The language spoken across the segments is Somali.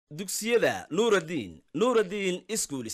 dugsiyada nuuraddiin nuuraddiin iskuulis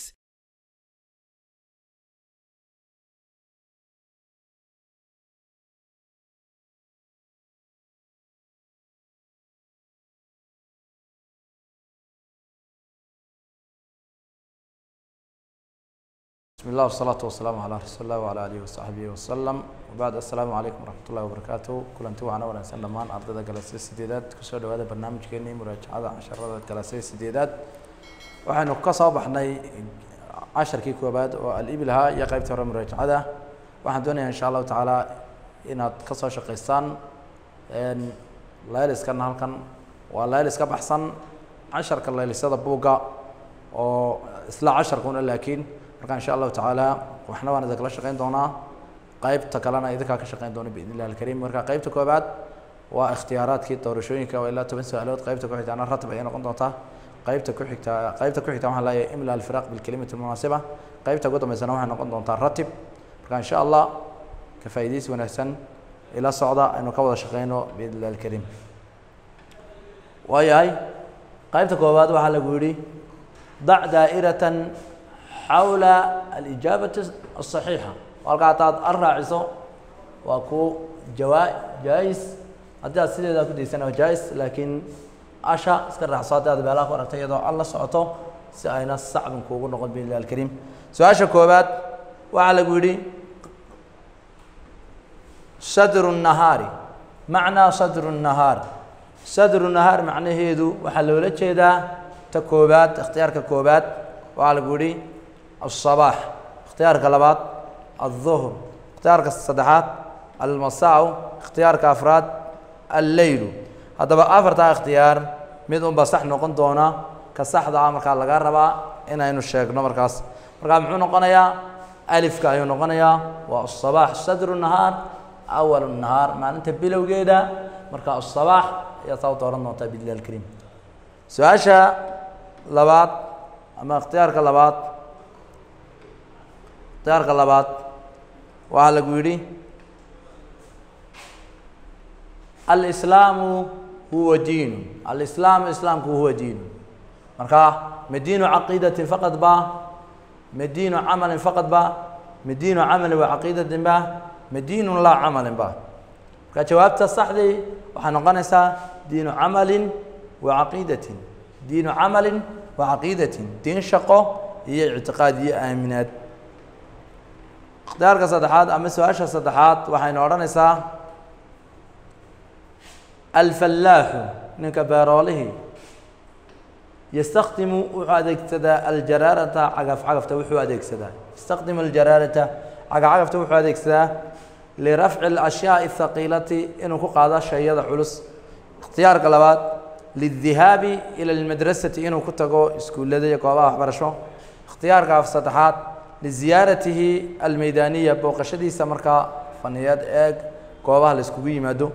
بسم الله والصلاة والسلام على رسول الله وعلى آله وصحبه وسلم وبعد السلام عليكم ورحمة الله وبركاته kulanti waxaana wanaagsan dhammaan ardayda galasya sideedaad kusoo dhawaada barnaamijkeenii muraajacada casharada galasya sideedaad waxaynu ka soo baxnay casharkii koobaad oo alibilha iyo qeybtii hore muraajacada waxaan doonayaa insha allahu tacaala inaad kasoo shaqaystaan layliskana halkan waa laylis ka baxsan casharka laylisyada buugga oo isla casharkuna laakiin marka insha allahu tacaala waxna waan idinkala shaqeyn doonaa qeybta kalena idinkaa ka shaqeyn doona biidn illahi alkariim marka qeybta koobaad waa ikhtiyaaraadkii doorashooyinka oo ilaa toban su-aalood qeybta ku xigtaana ratib ayay noqon doontaa qeybta ku xigta qeybta ku xigta waxaan leeyahay imla alfiraq bilkelimati almunaasiba qeybta ugu dambeysana waxay noqon doontaa ratib marka insha allah ka faa'iidaysi wanaagsan ila socda aynu ka wada shaqeyno biidn illahi alkariim waayahay qeybta koobaad waxaa lagu yidhi dac daa'iratan xawla alijaabati asaxiixa halka hataad ar raaciso waa ku jawaa jaa-is haddii aad sideedaa ku daysana waa jaa-is laakiin asha iska raacso haddii aad meelaha ku aragtay iyadoo al la socoto si ayna sacbin kuugu noqon bi illahi alkariim su-aasha koobaad waxaa lagu yidhi sadru nahaari macnaa sadru nahaar sadru nahaar macnaheedu waxaa loola jeedaa ta koobaad ikhtiyaarka koobaad waxaa lagu yidhi الصباح اختيارka labaad الظهر اختيارka saddexaad المasاء اختيارka afraad اللeyl haddaba afartaa اkhtiyaar mid unba sax noqon doona ka saxda ah markaa laga rabaa inaynu sheegno markaas markaa muxuu noqonayaa alifka ayuu noqonayaa waa الصباح sadr النahaar أول النahaar maalinta bilowgeeda marka الصباح ayaa saa u dooran doontaa bidlah الكريم su-aasha labaad ama اkhtiyaarka labaad اkhtiyaarka labaad waxaa lagu yidhi alislaamu huwa diinu alislaamu islaamku huwa diinu marka ma diinu caqiidatin faqad ba ma diinu camalin faqad ba ma diinu camalin wa caqiidatin ba ma diinun laa camalin ba marka jawaabta saxdii waxay noqonaysaa diinu camalin wa caqiidatin diinu camalin wa caqiidatin diin shaqo iyo ictiqaad iyo aaminaad اkhtiyaarka saddexaad ama su-aasha saddexaad waxaynu odhanaysaa alfallaaxu ninka beeroolihii yastakdimu wuxuu adeegsadaa aljaraarata cagaf cagafta wuxuu adeegsadaa yastakdimu aljaraarata cagaf cagafta wuxuu adeegsadaa lirafci اlashyaai اthaqiilati inuu ku qaado shayada culus ikhtiyaarka labaad lidihaabi ila lmadrasati inuu ku tago iskuullada iyo goobaha waxbarasho ikhtiyaarka saddexaad liziyaaratihi almeydaniya booqashadiisa markaa faniyaad eeg goobaha la iskugu yimaado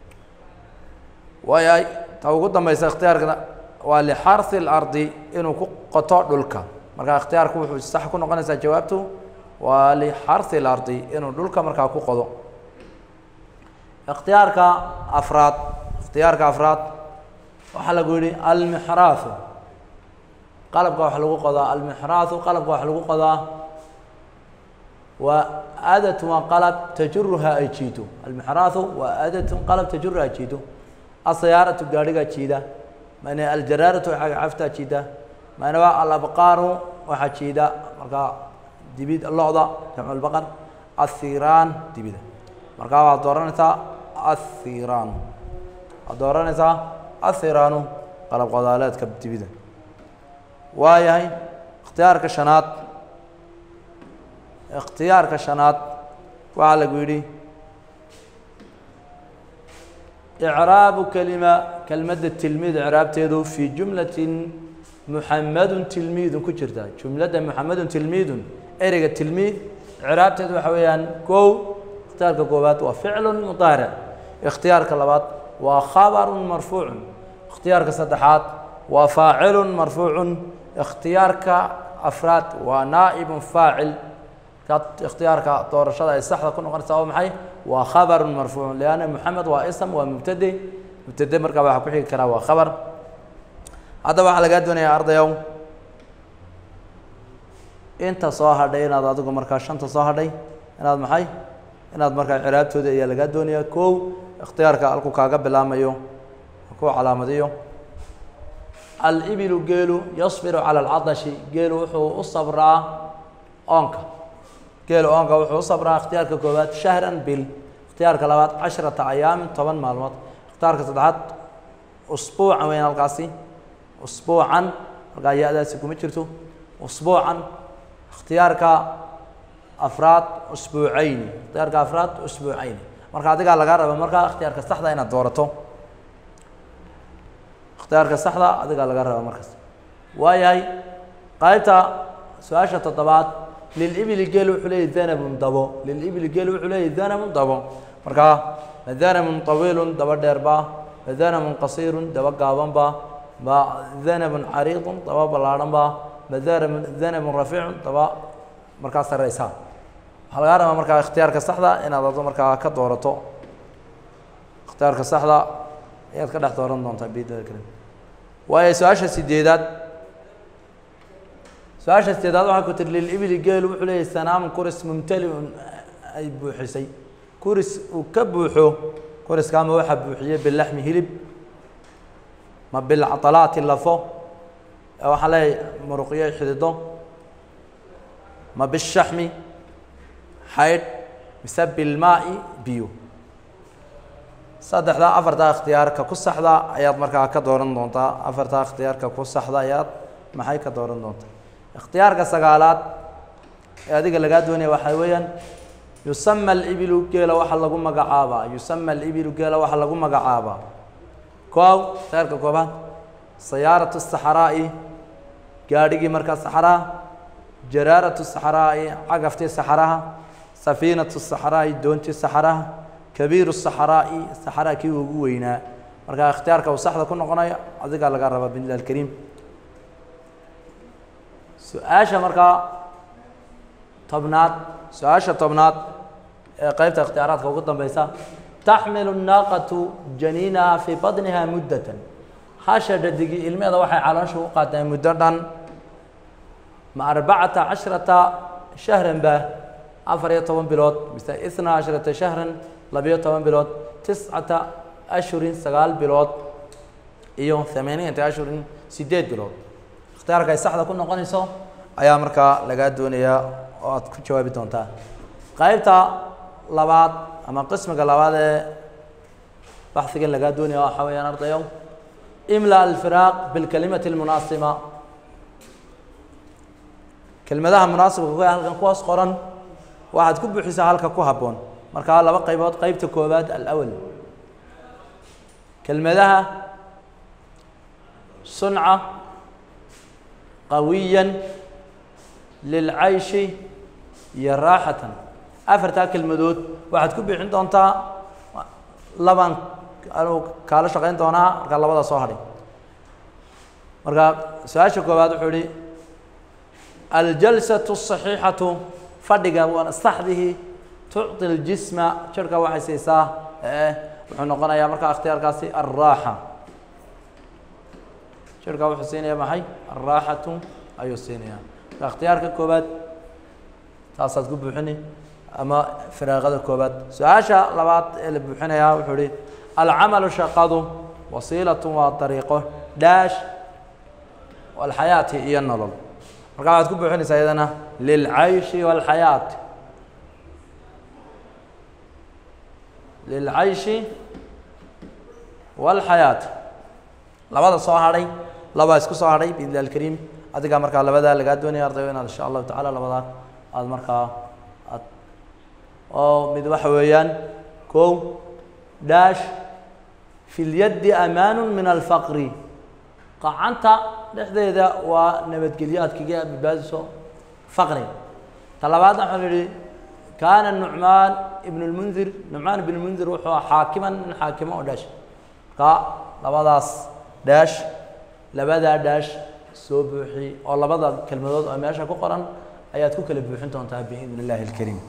waaya ta ugu dambeysa ikhtiyaarka waa lixarhi اlardi inuu ku qoto dhulka marka ikhtiyaarku wuxuu sax ku noqonaysaa jawaabtu waa lixarhi اlardi inuu dhulka markaa ku qodo ikhtiyaarka afraad ikhtiyaarka afraad waxaa lagu yihi almixraahu qalabka wax lagu qodaa almixraahu qalabka wax lagu qodaa waa adat waa qalab tajuruha ay jiido almixraahu waa adatun qalab tajuruha ay jiido asayaaratu gaadhigaa jiida mana aljaraaratu cagacaftaa jiida mana waa alabqaaru waxaa jiida markaa dibid lo-da jamcu lbaqar athiraan dibida markaa waad dooranaysaa athiraan waad dooranaysaa athiraanu qalab qodaaleedka dibida waayahay ikhtiyaarka shanaad ikhtiyaarka shanaad waxaa lagu yidhi icraabu kelima kelmadda tilmiid icraabteedu fii jumlatin muxamadun tilmiidun ku jirta jumladda muxamadun tilmiidun ereyga tilmiid icraabteedu waxa weeyaan kow ikhtiyaarka koowaad waa ficlun mudaaric ikhtiyaarka labaad waa khabarun marfuucun ikhtiyaarka saddexaad waa faacilun marfuucun ikhtiyaarka afraad waa naa'ibun faacil ka ikhtiyaarka doorashada ay saxda ku noqonaysa waa maxay waa khabarun marfuucun lianna moxamed waa ism waa mubtade mubtade markaa waxaa ku xigi karaa waa khabar haddaba waxaa lagaa doonayaa ardayow inta soo hadhay inaad adigu markaa shanta soo hadhay inaad maxay inaad markaa ciraabtooda ayaa lagaa doonayaa kow ikhtiyaarka halku kaaga bilaamayo ku calaamadiyo alibilu geelu yasbiru cala alcadashi geelu wuxuu u sabraa oonka geelu oonka wuxuu u sabraa ikhtiyaarka koowaad shahran bil ikhtiyaarka labaad casharata ayaamin toban maalmood ikhtiyaarka saddexaad usbuucan weyn halkaasi usbuucan halkaa ya-daasi kuma jirto usbuucan ikhtiyaarka afraad usbuucayni ikhtiyaarka afraad usbuucayni marka adigaa lagaa raba markaa ikhtiyaarka saxda inaad doorato ikhtiyaarka saxda adigaa laga raba markaas waayahay qaybta su-aasha toddobaad lilibili geel wuxuu leeyahy danabun dabo lilibili geel wuxuu leeyahy danabun dabo markaa ma danabun tawiilun daba dheerba ma danabun qasiirun daba gaabanba ma danabun cariidun daba ballaadhanba ma danabun danabun rafiicun daba markaa sareysa waxaa lagaa rabaa markaa ikhtiyaarka saxda inaad ado markaa ka doorato ikhtiyaarka saxda ayaad ka dhex dooran doontaa bidada kale waayo su-aasha sideedaad su-aasha sideedaad waxaa ku tiri lilibili geel wuxuu leeyahy sanaamun kuris mumtaliun ay buuxisay kuris uu ka buuxo kuriska ama waxaa buuxiyey bilaxmi hilib ma bilcalaati lafo waxaan leeyahay muruqyo xidido ma bishaxmi xaydh mise bilmaa'i biyo saddexdaa afartaa ikhtiyaarka ku saxda ayaad markaa ka dooran doontaa afartaa ikhtiyaarka ku saxda ayaad maxay ka dooran doontaa ikhtiyaarka sagaalaad ee adiga lagaa doonaya waxaa weeyaan yusama alibilu geela waxaa lagu magacaabaa yusama alibilu geela waxaa lagu magacaabaa koow ikhtiyaarka koobaad sayaaratu saxaraa'i gaadhigii markaa saxaraha jaraaratu saxaraa'i cagaftii saxaraha safiinatu saxaraa'i doontii saxaraha kabiiru saxaraa'i saxaraa kii ugu weynaa markaa ikhtiyaarka uu saxda ku noqonayo adigaa laga rabaa bidlah alkariim su-aasha markaa tobnaad su-aasha tobnaad ee qeybta ikhtiyaaraadka ugu dambeysa taxmilu naaqatu janiinaha fii badniha muddatan hasha dhadigii ilmeeda waxay caloosha u qaateen muddo dhan ma arbacata cashrata shahran ba afar iyo toban bilood mise isna cashrata shahran labiyo toban bilood tiscata ashhurin sagaal bilood iyo thamaaniyata ashhurin sideed bilood ikhtiyaarka ay saxda ku noqonayso ayaa markaa lagaa doonayaa oo aad ku jawaabi doontaa qaybta labaad ama qismiga labaad ee baxigan lagaa doonaya waxaa weeyaan ardayo imla alfiraaq bilkalimati almunaasiba kelmadaha munaasibka ku halkan kuwaas qoran waxaad ku buuxisaa halka ku habboon markaa laba qaybood qeybta koowaad alawal kelmadaha sunca qawiyan lilcayshi iyo raaxatan afartaa kelmadood waxaad ku bixin doontaa laban anuu kaala shaqayn doonaa markaa labada soo hadhay marka su-aasha koowaad wuxuu ihi aljalsatu الصaxiixatu fadhiga waana saxdihii tucطi اljisma jirhka waxay siisaa ee wuxuu noqonayaa markaa ikhtiyaarkaasi alraaxa jirhka wuxuu siinaya maxay alraaxatu ayuu siinaya marka ikhtiyaarka koowaad taasaad ku buuxini ama firaaqada koowaad su-aasha labaad ee la buuxinayaa wuxuu ihi alcamalu shaqadu wasiilatun waa dariiqo dhaash walxayaati iyo nolol markaa waxaad ku buuxinaysaa iyadana lilcayshi walxayaati lilcayshi walxayaati labada soo hadhay labaa isku soo hadhay biidni alkariim adigaa markaa labadaa lagaa doonaya ardayo inaad insha allahu tacala labadaa aada markaa aad oo mid waxa weeyaan kow dhaash fi lyaddi amaanu min alfaqri qacanta dhexdeeda waa nabadgelyo aad kaga badbaadiso faqriga ta labaadna waxaan idhi kaana nucmaan ibn lmundir nucmaan ibn lmundir wuxuu aha xaakiman nin xaakimo oo dhaash marka labadaas dhaash labadaa dhaash soo buuxi oo labada kelmadood oo meesha ku qoran ayaad ku kala buuxin doontaa biidn illaahi alkariim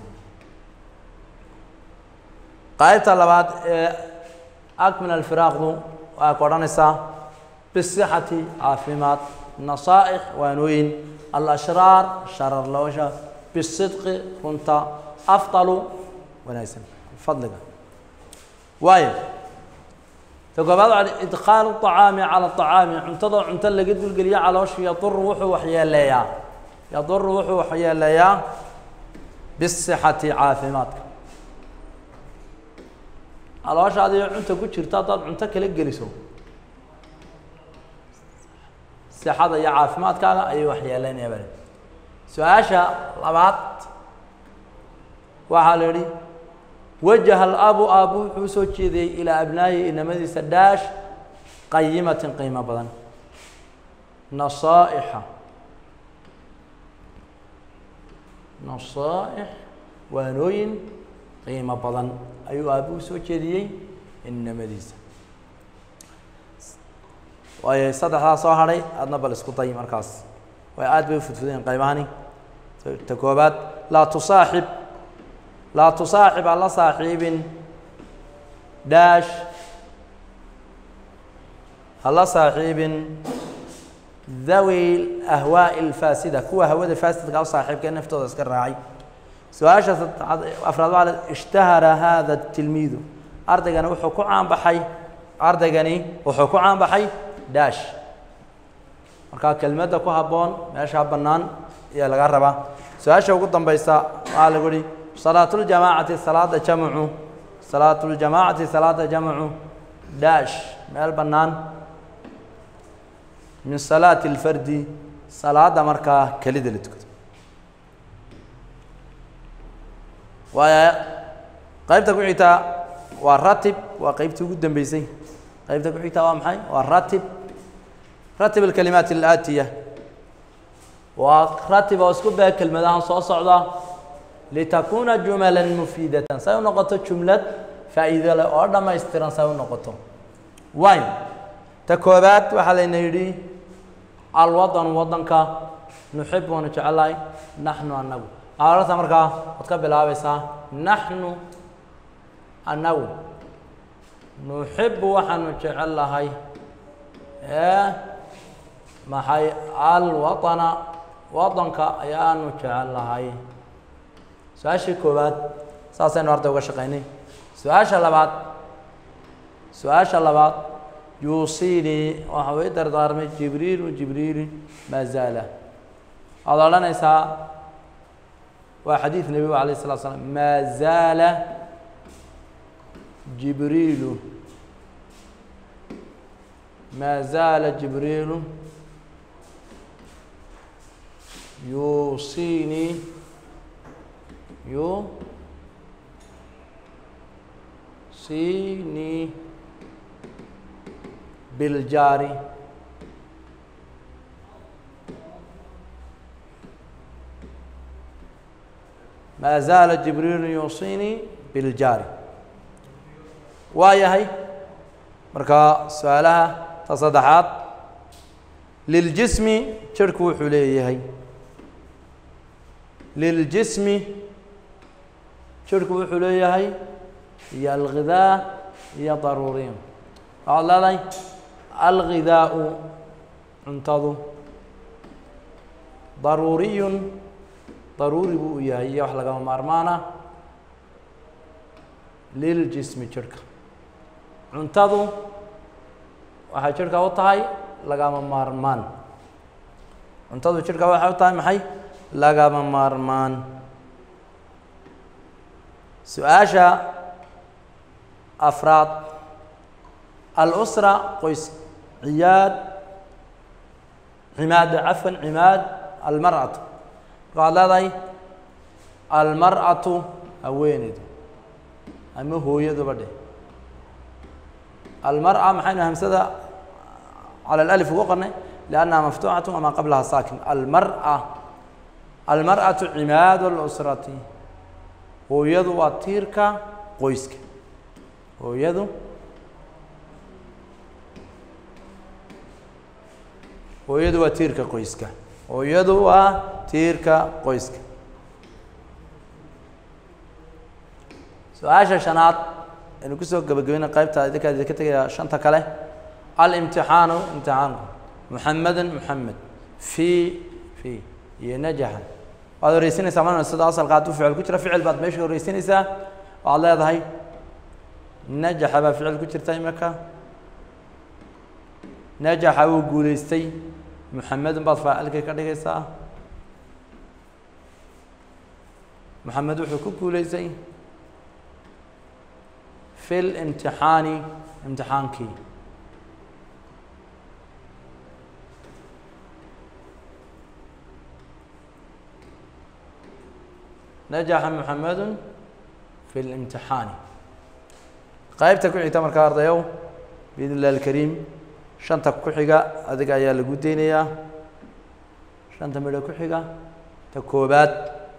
qaybta labaad ee akmil alfiraaqdu waxaa ku odhanaysaa bisixati caafimaad nasaa'ix waanooyin alashraar sharar loosha bisidqi runta afdalu wanaagsan fadliga waayo ta koobaad waxaa idkhaalu طacaami cala طacaami cuntadoo cunto laga dulgeliyo caloosha yaduru wuxuu waxyeeleeyaa yaduru wuxuu waxyeeleeyaa bisixati caafimaadka caloosha adiyo cunta ku jirto haddaad cunto kala geliso sixada iyo caafimaadkaaga ayay waxyeeleynaya bale su-aasha labaad waxaa la yihi wajaha alabu aabu wuxuu usoo jeediyey ilaa abnaayi inamadiisa dhaash qayimatin qiimo badan nasaa'ixa nasaa'ix waanooyin qiimo badan ayuu aabu usoo jeediyey inamadiisa waayo saddexdaa soo hadhay aadna bal isku day markaas way aad bay ufudfudeen qaybahani ta koobaad laa tusaaxib laa tusaaxib ha la saaxiibin dhaash ha la saaxiibin dhawi ahwaa'i alfaasida kuwa hawada faasidka u saaxiibka naftooda iska raacay su-aasha saddexaad afraad waxaa la ishtahara hada tilmiidu ardaygani wuxuu ku caanbaxay ardaygani wuxuu ku caanbaxay dhaash markaa kelmadda ku habboon meeshaa bannaan ayaa laga rabaa su-aasha ugu dambaysa waxaa lagu yihi salaatuljamaacati salaada jamcu salaatuljamaacati salaada jamcu dhaash meel bannaan min salaati اlfardi salaada markaa kelida la tukado waaya qaybta ku xigtaa waa ratib waa qeybtii ugu dambeysay qaybta ku xigtaa waa maxay waa ratib ratib alkalimaat alaatiya waa ratib oo isku bee kelmadahan soo socda litakuna jumala mufiidatan say u noqoto jumlad faa'iido leh oo dhammaystiran say u noqoto way ta koobaad waxaa layna yidhi alwadanu wadanka nuxib waanu jecelahay naxnu annagu aarta markaa waad ka bilaabaysaa naxnu annagu nuxibu waxaanu jecel lahay ee maxay alwaطana wadanka ayaanu jecel lahay su-aashii koowaad saasaynu arday uga shaqaynay su-aasha labaad su-aasha labaad yuusiinii waxa uu i dardaarmay jibriilu jibriili maa zaala waxaad odhanaysaa waa xadiid nebigu alayh الslat slam maa zaala jibriilu maa zaala jibriilu yuusiinii yuusiinii biljaari maa zaala jibriilu yuusiinii biljaari waa yahay marka su-aalaha ta saddexaad liljismi jirhku wuxuu leeyahay liljismi jirhku wuxuu leeyahay iyo alghidaa iyo daruuriyin waxaad leedahay alghidaau cuntadu daruuriyun daruuri buu u yahay iyo wax lagama maarmaana liljismi jirhka cuntadu waxay jirhka u tahay lagama maarmaan cuntadu jirhka waxay u tahay maxay lagama maarmaan su-aasha afraad alusra qoys ciyaad cimaad cafwan cimaad almar'atu marka waxaad leedahay almar'atu haweeneydu ama hooyaduba dheh almar'a maxaynu hamsada cala alif ugu qornay liannaha maftuuxatu wamaa qablaha saakin almar'a almar'atu cimaadu اlusrati hooyadu waa tiirka qoyska hooyadu hooyadu waa tiirka qoyska hooyadu waa tiirka qoyska su-aasha shanaad aynu kusoo gabagabayna qaybta idinkaa idinka tegaya shanta kale alimtixaanu imtixaanku muxamedun muxamed fii fii iyo najaxa waad horeysinaysaa ma sida asalka hadduu ficil ku jira ficil baad meesha horeysinaysaa waxaad leedahay najaxa baa ficil ku jirta imika najaxa wuu guuleystay muxamedun baad faacilkii ka dhigaysaa muxamed wuxuu ku guuleystay fi limtixaani imtixaankii najaxa muxamedun fi limtixaani qaybta ku xigta markaa ardayow biidn illahi alkariim shanta ku xiga adiga ayaa lagu deynayaa shanta midho ku xiga ta koobaad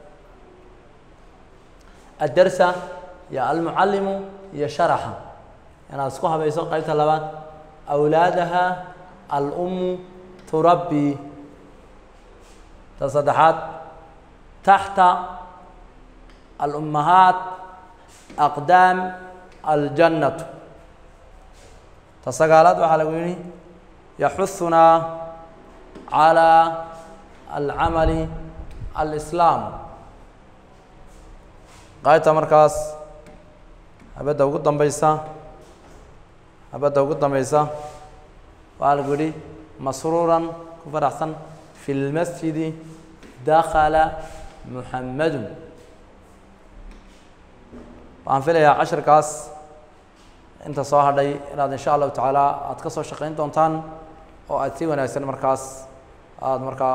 addarsa iyo almucallimu iyo sharaxa inaad isku habayso qaybta labaad awlaadaha alummu turabbi ta saddexaad taxta alummahaat aqdaam aljannatu ta sagaalaad waxaa lagu yihi yaxuhunaa calaa alcamali alislaam qaybta markaas habadda ugu dambeysa habadda ugu dambeysa waxaa lagu yihi masruuran ku faraxsan fi lmasjidi dakala muxamedun waxaan filayaa cashirkaas inta soo hadhay inaad insha allahu tacaala aada ka soo shaqeyn doontaan oo aada si wanaagsan markaas aada markaa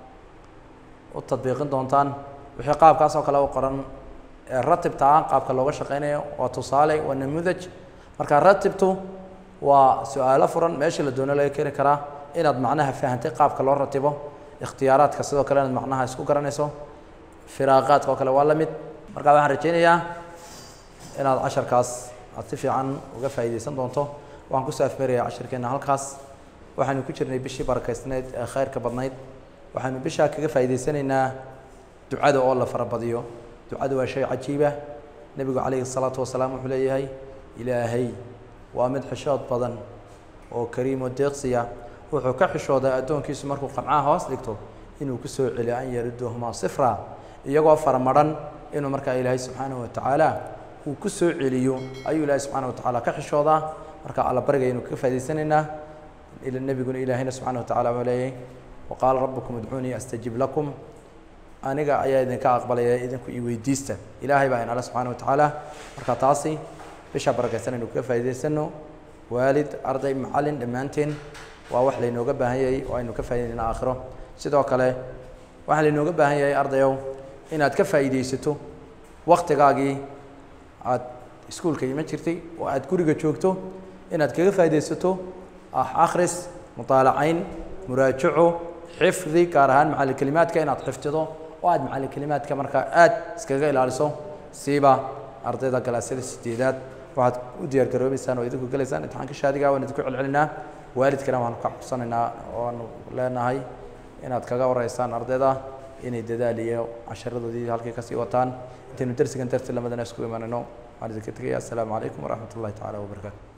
u tadbiiqin doontaan wixii qaabkaas oo kale u qoran ee ratibta ah qaabka looga shaqeynayo waa tusaale waa namudaj marka ratibtu waa su-aalo furan meeshii la doono laga keeni karaa inaad macnaha fahantay qaabka loo ratibo ikhtiyaaraadka sidoo kale inaad macnaha isku garanayso firaaqaadka oo kale waa la mid marka waxaan rajeynayaa inaad casharkaas aad si fiican uga faa'iideysan doonto waxaan kusoo afmeerayaa cashirkeena halkaas waxaynu ku jirnay bishii barakaysnayd ee khayrka badnayd waxaynu bishaa kaga faa'iideysanaynaa ducada oo la farabadiyo ducadu waa shay cajiiba nebigu calayhi الsalaatu wasalaam wuxuu leeyahay ilaahay waa mid xishood badan oo kariim oo deeqsiya wuxuu ka xishoodaa addoonkiisu markuu qamcaha hoos dhigto inuu ku soo celiyo an yariduhumaa sifra iyagoo faramadhan inuu markaa ilaahay subxaanahu watacaala uu ku soo celiyo ayuu ilaahay subxaana watacaala ka xishoodaa marka alla bariga aynu kaga faa'idaysanaynaa nebiguna ilaahayna subxana watacaala wuxuu leeyahay waqaala rabbukum idcuunii astajib lakum aniga ayaa idinka aqbalaya idinku i weydiista ilaahay baa inala subxaana watacaala marka taasi bisha barakaysan aynu kaga faa'idaysano waalid arday macallin dhammaanteen waa wax laynooga baahan yahay oo aynu ka faa'idaynaa aakhiro sidoo kale waxaa laynooga baahan yahay ardayow inaad ka faa'iidaysato waktigaagii aad iskuulka iman jirtay oo aad guriga joogto inaad kaga faa'iidaysato ah akhris mutaalacayn muraajaco xifdi gaar ahaan macalin kelimaadka inaad xifdido oo aad macalin kelimaadka markaa aad iskaga ilaaliso siiba ardayda galaasyada sideedaad waxaad u diyaar garoobeysaan oo idinku gelaysaan imtixaanka shaadiga waan idinku celcelinaa waalidkana waanu ka codsanaynaa oanu leenahay inaad kaga wareysaan ardayda inay dadaal iyo casharadoodii halkii kasii wataan intaynu dersigan darsi lamadana isku imanayno waxaan idinka tegaya assalaamu calaykum waraxmat ullahi tacaala wabarakaatu